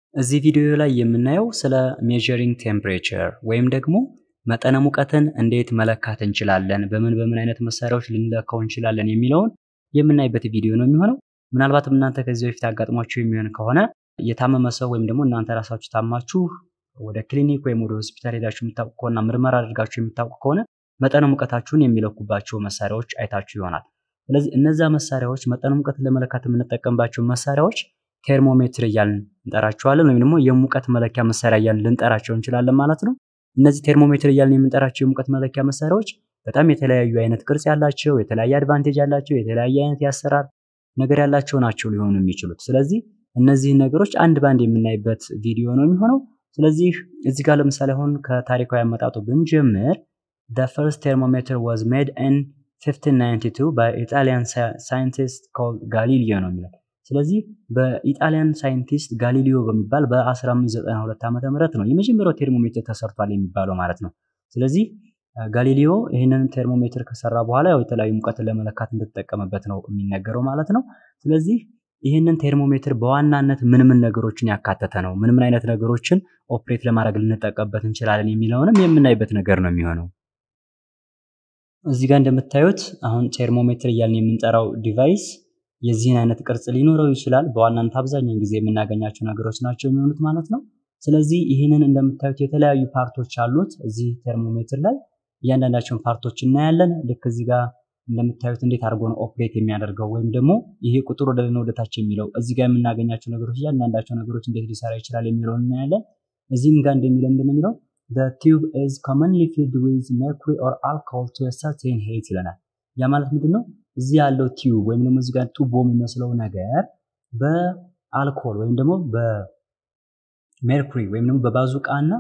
እዚህ ቪዲዮ ላይ የምናየው ስለ ሜዠሪንግ ቴምፕሬቸር ወይም ደግሞ መጠነ ሙቀትን እንዴት መለካት እንችላለን፣ በምን በምን አይነት መሳሪያዎች ልንለካው እንችላለን የሚለውን የምናይበት ቪዲዮ ነው የሚሆነው። ምናልባትም እናንተ ከዚህ በፊት አጋጥሟችሁ የሚሆን ከሆነ የታመመ ሰው ወይም ደግሞ እናንተ ራሳችሁ ታማችሁ ወደ ክሊኒክ ወይም ወደ ሆስፒታል ሄዳችሁ የምታውቁ ከሆነ ምርመራ አድርጋችሁ የምታውቁ ከሆነ መጠነ ሙቀታችሁን የሚለኩባቸው መሳሪያዎች አይታችሁ ይሆናል። ስለዚህ እነዛ መሳሪያዎች መጠነ ሙቀትን ለመለካት የምንጠቀምባቸው መሳሪያዎች ቴርሞሜትር እያልን እንጠራቸዋለን ወይም ደግሞ የሙቀት መለኪያ መሳሪያ እያልን ልንጠራቸው እንችላለን ማለት ነው። እነዚህ ቴርሞሜትር እያልን የምንጠራቸው የሙቀት መለኪያ መሳሪያዎች በጣም የተለያዩ አይነት ቅርጽ ያላቸው፣ የተለያየ አድቫንቴጅ ያላቸው፣ የተለያየ አይነት የአሰራር ነገር ያላቸው ናቸው ሊሆኑ የሚችሉት። ስለዚህ እነዚህን ነገሮች አንድ ባንድ የምናይበት ቪዲዮ ነው የሚሆነው። ስለዚህ እዚህ ጋር ለምሳሌ አሁን ከታሪካዊ አመጣጡ ብንጀምር the first thermometer was made in 1592 by Italian scientist called ጋሊሊዮ ነው የሚለው። ስለዚህ በኢጣሊያን ሳይንቲስት ጋሊሊዮ በሚባል በ1592 ዓመተ ምህረት ነው የመጀመሪያው ቴርሞሜትር ተሰርቷል የሚባለው ማለት ነው። ስለዚህ ጋሊሊዮ ይህንን ቴርሞሜትር ከሰራ በኋላ ያው የተለያዩ ሙቀትን ለመለካት እንደተጠቀመበት ነው የሚነገረው ማለት ነው። ስለዚህ ይህንን ቴርሞሜትር በዋናነት ምን ምን ነገሮችን ያካተተ ነው፣ ምን ምን አይነት ነገሮችን ኦፕሬት ለማድረግ ልንጠቀምበት እንችላለን የሚለውንም የምናይበት ነገር ነው የሚሆነው። እዚህ ጋር እንደምታዩት አሁን ቴርሞሜትር እያልን የምንጠራው ዲቫይስ የዚህን አይነት ቅርጽ ሊኖረው ይችላል። በዋናነት አብዛኛውን ጊዜ የምናገኛቸው ነገሮች ናቸው የሚሆኑት ማለት ነው። ስለዚህ ይህንን እንደምታዩት የተለያዩ ፓርቶች አሉት እዚህ ቴርሞሜትር ላይ እያንዳንዳቸውን ፓርቶች እናያለን። ልክ እዚህ ጋር እንደምታዩት እንዴት አድርጎ ነው ኦፕሬት የሚያደርገው ወይም ደግሞ ይሄ ቁጥር ወደ ላይ ወደታች የሚለው እዚህ ጋር የምናገኛቸው ነገሮች እያንዳንዳቸው ነገሮች እንዴት ሊሰራ ይችላል የሚለውን እናያለን። እዚህም ጋር እንደሚለው እንደሚለው the tube is commonly filled with mercury or alcohol to a certain height ይለናል። ያ ማለት ምንድን ነው? እዚህ ያለው ቲዩብ ወይም ደግሞ እዚህ ጋር ቱቦ የሚመስለው ነገር በአልኮል ወይም ደግሞ በሜርኩሪ ወይም ደግሞ በባዙቃና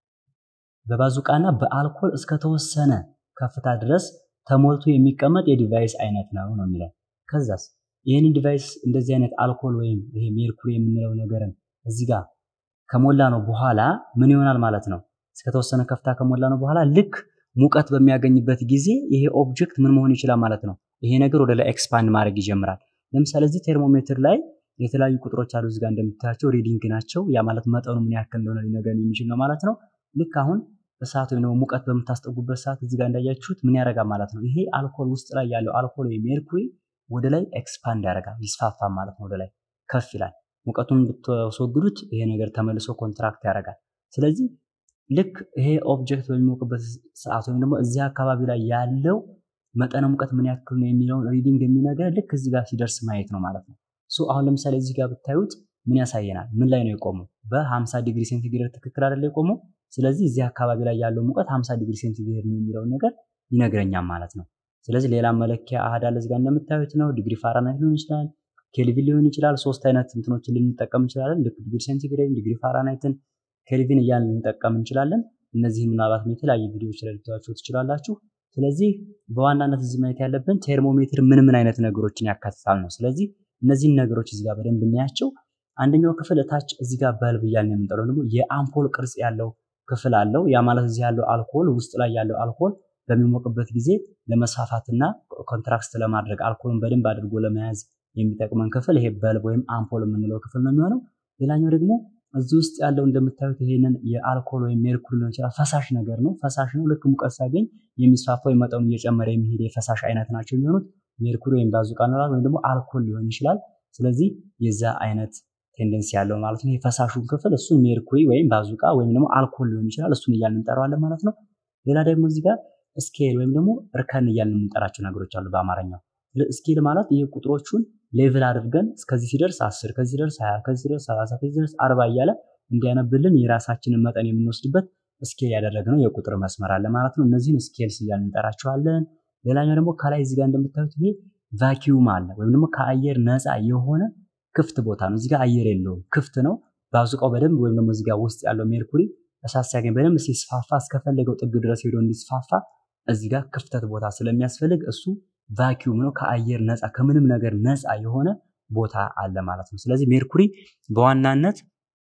በባዙቃና በአልኮል እስከተወሰነ ከፍታ ድረስ ተሞልቶ የሚቀመጥ የዲቫይስ አይነት ነው ነው የሚለው። ከዛስ ይህንን ዲቫይስ እንደዚህ አይነት አልኮል ወይም ይሄ ሜርኩሪ የምንለው ነገርን እዚህ ጋር ከሞላ ነው በኋላ ምን ይሆናል ማለት ነው? እስከተወሰነ ከፍታ ከሞላ ነው በኋላ ልክ ሙቀት በሚያገኝበት ጊዜ ይሄ ኦብጀክት ምን መሆን ይችላል ማለት ነው? ይሄ ነገር ወደ ላይ ኤክስፓንድ ማድረግ ይጀምራል። ለምሳሌ እዚህ ቴርሞሜትር ላይ የተለያዩ ቁጥሮች አሉ። እዚህ ጋር እንደምታያቸው ሪዲንግ ናቸው። ያ ማለት መጠኑ ምን ያክል እንደሆነ ሊነገር የሚችል ነው ማለት ነው። ልክ አሁን እሳት ወይም ደግሞ ሙቀት በምታስጠጉበት ሰዓት እዚህ ጋር እንዳያችሁት ምን ያደርጋል ማለት ነው? ይሄ አልኮል ውስጥ ላይ ያለው አልኮል ወይም ሜርኩሪ ወደ ላይ ኤክስፓንድ ያደርጋል፣ ይስፋፋል ማለት ነው። ወደ ላይ ከፍ ይላል። ሙቀቱን ብትወስወግዱት ይሄ ነገር ተመልሶ ኮንትራክት ያደርጋል። ስለዚህ ልክ ይሄ ኦብጀክት በሚሞቅበት ሰዓት ወይም ደግሞ እዚህ አካባቢ ላይ ያለው መጠነ ሙቀት ምን ያክል ነው የሚለውን ሪዲንግ የሚነገር ልክ እዚህ ጋር ሲደርስ ማየት ነው ማለት ነው። ሶ አሁን ለምሳሌ እዚህ ጋር ብታዩት ምን ያሳየናል? ምን ላይ ነው የቆመው? በ50 ዲግሪ ሴንቲግሬድ ትክክል አይደለ የቆመው? ስለዚህ እዚህ አካባቢ ላይ ያለው ሙቀት 50 ዲግሪ ሴንቲግሬድ ነው የሚለውን ነገር ይነግረኛል ማለት ነው። ስለዚህ ሌላ መለኪያ አሃድ አለ እዚህ ጋር እንደምታዩት ነው። ዲግሪ ፋራናይት ሊሆን ይችላል፣ ኬልቪን ሊሆን ይችላል። ሶስት አይነት እንትኖችን ልንጠቀም እንችላለን። ልክ ዲግሪ ሴንቲግሬድ፣ ዲግሪ ፋራናይትን ኬልቪን እያልን ልንጠቀም እንችላለን። እነዚህ ምናልባት የተለያዩ ቪዲዮዎች ላይ ልታዩቸው ትችላላችሁ። ስለዚህ በዋናነት እዚህ ማየት ያለብን ቴርሞሜትር ምን ምን አይነት ነገሮችን ያካትታል ነው። ስለዚህ እነዚህን ነገሮች እዚህ ጋር በደንብ እናያቸው። አንደኛው ክፍል እታች እዚህ ጋር በልብ እያልን የምንጠራው ደግሞ የአምፖል ቅርጽ ያለው ክፍል አለው። ያ ማለት እዚህ ያለው አልኮል ውስጥ ላይ ያለው አልኮል በሚሞቅበት ጊዜ ለመስፋፋትና ኮንትራክት ለማድረግ አልኮልን በደንብ አድርጎ ለመያዝ የሚጠቅመን ክፍል ይሄ በልብ ወይም አምፖል የምንለው ክፍል ነው የሚሆነው። ሌላኛው ደግሞ እዚህ ውስጥ ያለው እንደምታዩት ይሄንን የአልኮል ወይም ሜርኩሪ ሊሆን ይችላል ፈሳሽ ነገር ነው። ፈሳሽ ነው። ልክ ሙቀት ሲያገኝ የሚስፋፋው መጠኑ እየጨመረ የሚሄድ የፈሳሽ አይነት ናቸው የሚሆኑት ሜርኩሪ ወይም ባዙቃ እንላለን ወይም ደግሞ አልኮል ሊሆን ይችላል። ስለዚህ የዛ አይነት ቴንደንሲ ያለው ማለት ነው። የፈሳሹን ክፍል እሱን ሜርኩሪ ወይም ባዙቃ ወይም ደግሞ አልኮል ሊሆን ይችላል። እሱን እያልን እንጠራዋለን ማለት ነው። ሌላ ደግሞ እዚህ ጋር ስኬል ወይም ደግሞ እርከን እያልን የምንጠራቸው ነገሮች አሉ በአማርኛው። ስኬል ማለት ይህ ቁጥሮቹን ሌቭል አድርገን እስከዚህ ሲደርስ አስር ከዚህ ሲደርስ ሀያ ከዚህ ሲደርስ ሰላሳ ከዚህ ሲደርስ አርባ እያለ እንዲያነብልን የራሳችንን መጠን የምንወስድበት ስኬል ያደረግነው የቁጥር መስመር አለ ማለት ነው። እነዚህን ስኬልስ እያልን እንጠራቸዋለን። ሌላኛው ደግሞ ከላይ እዚህ ጋር እንደምታዩት ይሄ ቫኪዩም አለ ወይም ደግሞ ከአየር ነፃ የሆነ ክፍት ቦታ ነው። እዚህ ጋር አየር የለውም፣ ክፍት ነው። ባዙቃው በደንብ ወይም ደግሞ እዚህ ጋር ውስጥ ያለው ሜርኩሪ እሳት ሲያገኝ በደንብ ሲስፋፋ እስከፈለገው ጥግ ድረስ ሄዶ እንዲስፋፋ እዚህ ጋር ክፍተት ቦታ ስለሚያስፈልግ እሱ ቫኪዩም ነው። ከአየር ነፃ ከምንም ነገር ነፃ የሆነ ቦታ አለ ማለት ነው። ስለዚህ ሜርኩሪ በዋናነት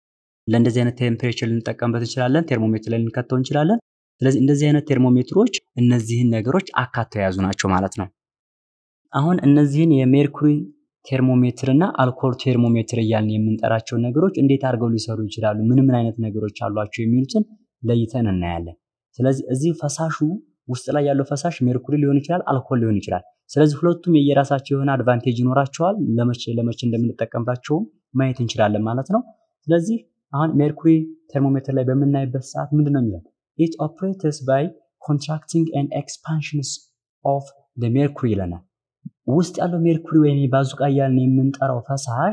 ለእንደዚህ አይነት ቴምፕሬቸር ልንጠቀምበት እንችላለን። ቴርሞሜትር ላይ ልንከተው እንችላለን። ስለዚህ እንደዚህ አይነት ቴርሞሜትሮች እነዚህን ነገሮች አካተው የያዙ ናቸው ማለት ነው። አሁን እነዚህን የሜርኩሪ ቴርሞሜትር እና አልኮል ቴርሞሜትር እያልን የምንጠራቸውን ነገሮች እንዴት አድርገው ሊሰሩ ይችላሉ፣ ምን ምን አይነት ነገሮች አሏቸው የሚሉትን ለይተን እናያለን። ስለዚህ እዚህ ፈሳሹ ውስጥ ላይ ያለው ፈሳሽ ሜርኩሪ ሊሆን ይችላል፣ አልኮል ሊሆን ይችላል። ስለዚህ ሁለቱም የየራሳቸው የሆነ አድቫንቴጅ ይኖራቸዋል። ለመቼ ለመቼ እንደምንጠቀምባቸውም ማየት እንችላለን ማለት ነው። ስለዚህ አሁን ሜርኩሪ ቴርሞሜትር ላይ በምናይበት ሰዓት ምንድን ነው የሚለው ኢት ኦፕሬትስ ባይ ኮንትራክቲንግ ኤንድ ኤክስፓንሽንስ ኦፍ ሜርኩሪ ይለናል። ውስጥ ያለው ሜርኩሪ ወይም ባዙቃ እያልን የምንጠራው ፈሳሽ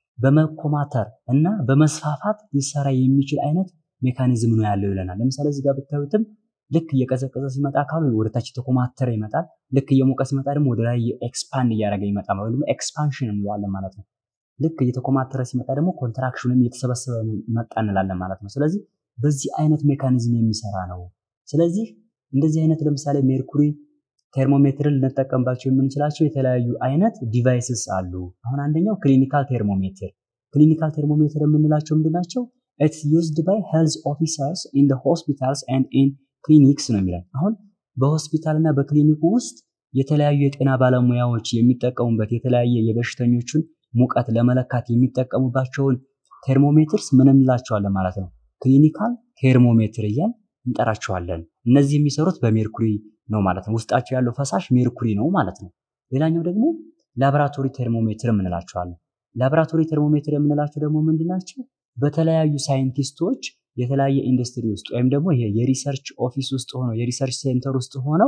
በመኮማተር እና በመስፋፋት ሊሰራ የሚችል አይነት ሜካኒዝም ነው ያለው ይለናል። ለምሳሌ እዚህ ጋር ብታዩትም ልክ እየቀዘቀዘ ሲመጣ አካሉ ወደታች የተኮማተረ ይመጣል። ልክ እየሞቀ ሲመጣ ደግሞ ወደ ላይ ኤክስፓንድ እያደረገ ይመጣል፣ ወይም ደግሞ ኤክስፓንሽን እንለዋለን ማለት ነው። ልክ እየተኮማተረ ሲመጣ ደግሞ ኮንትራክሽን ወይም እየተሰበሰበ መጣ እንላለን ማለት ነው። ስለዚህ በዚህ አይነት ሜካኒዝም የሚሰራ ነው። ስለዚህ እንደዚህ አይነት ለምሳሌ ሜርኩሪ ቴርሞሜትርን ልንጠቀምባቸው የምንችላቸው የተለያዩ አይነት ዲቫይስስ አሉ። አሁን አንደኛው ክሊኒካል ቴርሞሜትር። ክሊኒካል ቴርሞሜትር የምንላቸው ምንድን ናቸው? ኢትስ ዩዝድ ባይ ሄልዝ ኦፊሰርስ ኢን ሆስፒታልስ ኤንድ ኢን ክሊኒክስ ነው የሚለን። አሁን በሆስፒታል እና በክሊኒኩ ውስጥ የተለያዩ የጤና ባለሙያዎች የሚጠቀሙበት የተለያየ የበሽተኞቹን ሙቀት ለመለካት የሚጠቀሙባቸውን ቴርሞሜትርስ ምን እንላቸዋለን ማለት ነው? ክሊኒካል ቴርሞሜትር እያል እንጠራቸዋለን። እነዚህ የሚሰሩት በሜርኩሪ ነው ማለት ነው። ውስጣቸው ያለው ፈሳሽ ሜርኩሪ ነው ማለት ነው። ሌላኛው ደግሞ ላቦራቶሪ ቴርሞሜትር የምንላቸዋለን። ላቦራቶሪ ቴርሞሜትር የምንላቸው ደግሞ ምንድን ናቸው? በተለያዩ ሳይንቲስቶች የተለያየ ኢንዱስትሪ ውስጥ ወይም ደግሞ ይሄ የሪሰርች ኦፊስ ውስጥ ሆነው የሪሰርች ሴንተር ውስጥ ሆነው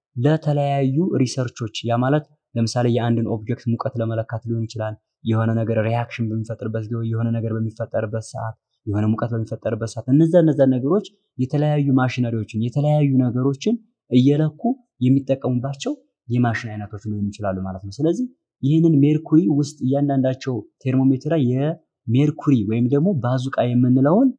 ለተለያዩ ሪሰርቾች ያ ማለት ለምሳሌ የአንድን ኦብጀክት ሙቀት ለመለካት ሊሆን ይችላል። የሆነ ነገር ሪያክሽን በሚፈጥርበት ጊዜ የሆነ ነገር በሚፈጠርበት ሰዓት የሆነ ሙቀት በሚፈጠርበት ሰዓት እነዛ እነዛ ነገሮች የተለያዩ ማሽነሪዎችን የተለያዩ ነገሮችን እየለኩ የሚጠቀሙባቸው የማሽን አይነቶች ሊሆኑ ይችላሉ ማለት ነው። ስለዚህ ይህንን ሜርኩሪ ውስጥ እያንዳንዳቸው ቴርሞሜትር ላይ የሜርኩሪ ወይም ደግሞ ባዙቃ የምንለውን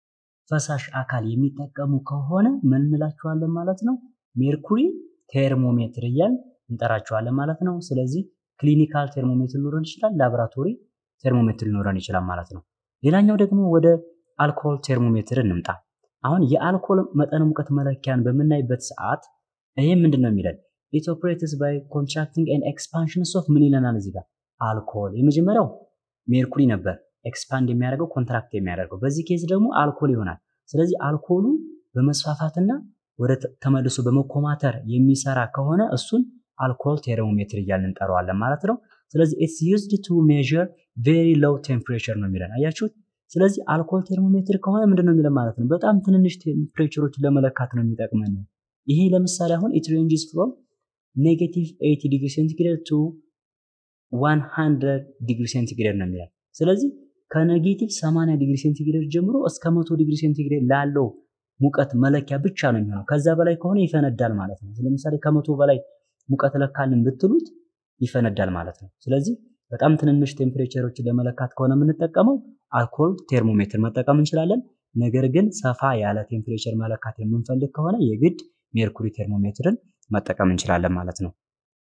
ፈሳሽ አካል የሚጠቀሙ ከሆነ ምን እንላቸዋለን ማለት ነው? ሜርኩሪ ቴርሞሜትር እያል እንጠራቸዋለን ማለት ነው። ስለዚህ ክሊኒካል ቴርሞሜትር ሊኖረን ይችላል፣ ላቦራቶሪ ቴርሞሜትር ሊኖረን ይችላል ማለት ነው። ሌላኛው ደግሞ ወደ አልኮል ቴርሞሜትር እንምጣ። አሁን የአልኮል መጠነ ሙቀት መለኪያን በምናይበት ሰዓት ይሄ ምንድን ነው የሚለን? ኢት ኦፕሬትስ ባይ ኮንትራክቲንግ ኤንድ ኤክስፓንሽንስ ኦፍ ምን ይለናል እዚህ ጋር አልኮል። የመጀመሪያው ሜርኩሪ ነበር ኤክስፓንድ የሚያደርገው ኮንትራክት የሚያደርገው በዚህ ኬዝ ደግሞ አልኮል ይሆናል። ስለዚህ አልኮሉ በመስፋፋትና ወደ ተመልሶ በመኮማተር የሚሰራ ከሆነ እሱን አልኮል ቴርሞሜትር እያልን እንጠራዋለን ማለት ነው። ስለዚህ ኢትስ ዩዝድ ቱ ሜዥር ቬሪ ሎው ቴምፕሬቸር ነው የሚለን አያችሁት። ስለዚህ አልኮል ቴርሞሜትር ከሆነ ምንድን ነው የሚለን ማለት ነው በጣም ትንንሽ ቴምፕሬቸሮችን ለመለካት ነው የሚጠቅመን። ይሄ ለምሳሌ አሁን ኢት ሬንጅስ ፍሮም ኔጌቲቭ 80 ዲግሪ ሴንቲግሬድ ቱ 100 ዲግሪ ሴንቲግሬድ ነው የሚለን። ስለዚህ ከኔጌቲቭ 80 ዲግሪ ሴንቲግሬድ ጀምሮ እስከ 100 ዲግሪ ሴንቲግሬድ ላለው ሙቀት መለኪያ ብቻ ነው የሚሆነው። ከዛ በላይ ከሆነ ይፈነዳል ማለት ነው። ለምሳሌ ከመቶ በላይ ሙቀት ለካልን ብትሉት ይፈነዳል ማለት ነው። ስለዚህ በጣም ትንንሽ ቴምፕሬቸሮችን ለመለካት ከሆነ የምንጠቀመው አልኮል ቴርሞሜትር መጠቀም እንችላለን። ነገር ግን ሰፋ ያለ ቴምፕሬቸር መለካት የምንፈልግ ከሆነ የግድ ሜርኩሪ ቴርሞሜትርን መጠቀም እንችላለን ማለት ነው።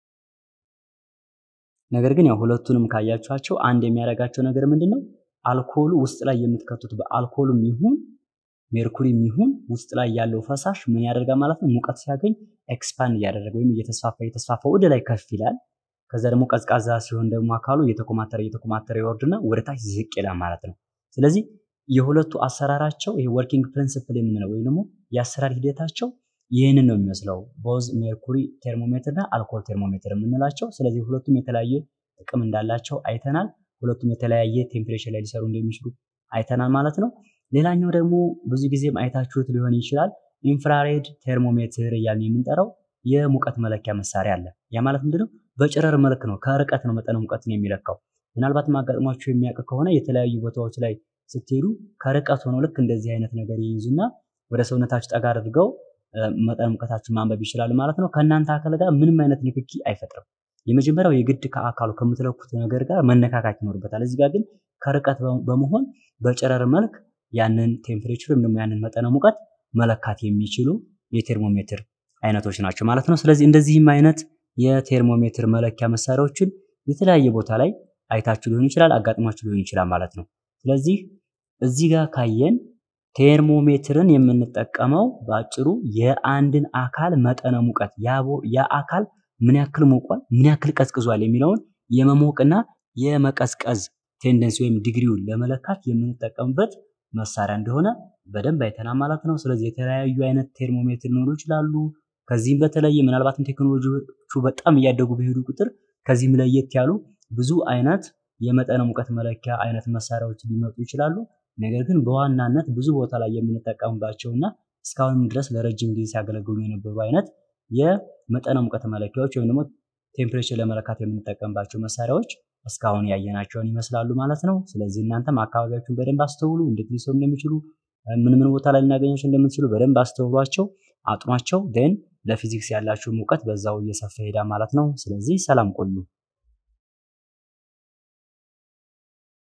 ነገር ግን ያው ሁለቱንም ካያችኋቸው አንድ የሚያደርጋቸው ነገር ምንድን ነው? አልኮሉ ውስጥ ላይ የምትከቱት በአልኮሉም ይሁን ሜርኩሪም ይሁን ውስጥ ላይ ያለው ፈሳሽ ምን ያደርጋል ማለት ነው? ሙቀት ሲያገኝ ኤክስፓንድ እያደረገ ወይም እየተስፋፋ እየተስፋፋ ወደ ላይ ከፍ ይላል። ከዛ ደግሞ ቀዝቃዛ ሲሆን ደግሞ አካሉ እየተኮማተረ እየተኮማተረ ይወርድና ወደ ታች ዝቅ ይላል ማለት ነው። ስለዚህ የሁለቱ አሰራራቸው ይሄ ወርኪንግ ፕሪንሲፕል የምንለው ወይም ደግሞ የአሰራር ሂደታቸው ይህንን ነው የሚመስለው ቦዝ ሜርኩሪ ቴርሞሜትር እና አልኮል ቴርሞሜትር የምንላቸው። ስለዚህ ሁለቱም የተለያየ ጥቅም እንዳላቸው አይተናል። ሁለቱም የተለያየ ቴምፕሬቸር ላይ ሊሰሩ እንደሚችሉ አይተናል ማለት ነው። ሌላኛው ደግሞ ብዙ ጊዜም አይታችሁት ሊሆን ይችላል ኢንፍራሬድ ቴርሞሜትር እያልን የምንጠራው የሙቀት መለኪያ መሳሪያ አለ። ያ ማለት ምንድነው? በጨረር መልክ ነው፣ ከርቀት ነው መጠነ ሙቀትን የሚለካው። ምናልባትም አጋጥሟችሁ የሚያውቅ ከሆነ የተለያዩ ቦታዎች ላይ ስትሄዱ ከርቀት ሆነው ልክ እንደዚህ አይነት ነገር ይይዙና ወደ ሰውነታችሁ ጠጋ አድርገው መጠነ ሙቀታችሁን ማንበብ ይችላል ማለት ነው። ከእናንተ አካል ጋር ምንም አይነት ንክኪ አይፈጥርም። የመጀመሪያው የግድ ከአካሉ ከምትለኩት ነገር ጋር መነካካት ይኖርበታል። እዚህ ጋር ግን ከርቀት በመሆን በጨረር መልክ ያንን ቴምፕሬቸር ወይም ደግሞ ያንን መጠነ ሙቀት መለካት የሚችሉ የቴርሞሜትር አይነቶች ናቸው ማለት ነው። ስለዚህ እንደዚህም አይነት የቴርሞሜትር መለኪያ መሳሪያዎችን የተለያየ ቦታ ላይ አይታችሁ ሊሆን ይችላል፣ አጋጥሟችሁ ሊሆን ይችላል ማለት ነው። ስለዚህ እዚህ ጋር ካየን ቴርሞሜትርን የምንጠቀመው በአጭሩ የአንድን አካል መጠነ ሙቀት ያ አካል ምን ያክል ሞቋል፣ ምን ያክል ቀዝቅዟል የሚለውን የመሞቅና የመቀዝቀዝ ቴንደንሲ ወይም ዲግሪውን ለመለካት የምንጠቀምበት መሳሪያ እንደሆነ በደንብ አይተናል ማለት ነው። ስለዚህ የተለያዩ አይነት ቴርሞሜትር ሊኖሩ ይችላሉ። ከዚህም በተለየ ምናልባትም ቴክኖሎጂዎቹ በጣም እያደጉ በሄዱ ቁጥር ከዚህም ለየት ያሉ ብዙ አይነት የመጠነ ሙቀት መለኪያ አይነት መሳሪያዎች ሊመጡ ይችላሉ። ነገር ግን በዋናነት ብዙ ቦታ ላይ የምንጠቀምባቸው እና እስካሁንም ድረስ ለረጅም ጊዜ ሲያገለግሉ የነበሩ አይነት የመጠነ ሙቀት መለኪያዎች ወይም ደግሞ ቴምፕሬቸር ለመለካት የምንጠቀምባቸው መሳሪያዎች እስካሁን ያየናቸውን ይመስላሉ ማለት ነው። ስለዚህ እናንተም አካባቢያችሁን በደንብ አስተውሉ፣ እንዴት ሊሰሩ እንደሚችሉ ምን ምን ቦታ ላይ ልናገኛቸው እንደምትችሉ በደንብ አስተውሏቸው፣ አጥኗቸው። ደን ለፊዚክስ ያላችሁ እውቀት በዛው እየሰፋ ሄዳ ማለት ነው። ስለዚህ ሰላም ቆዩ።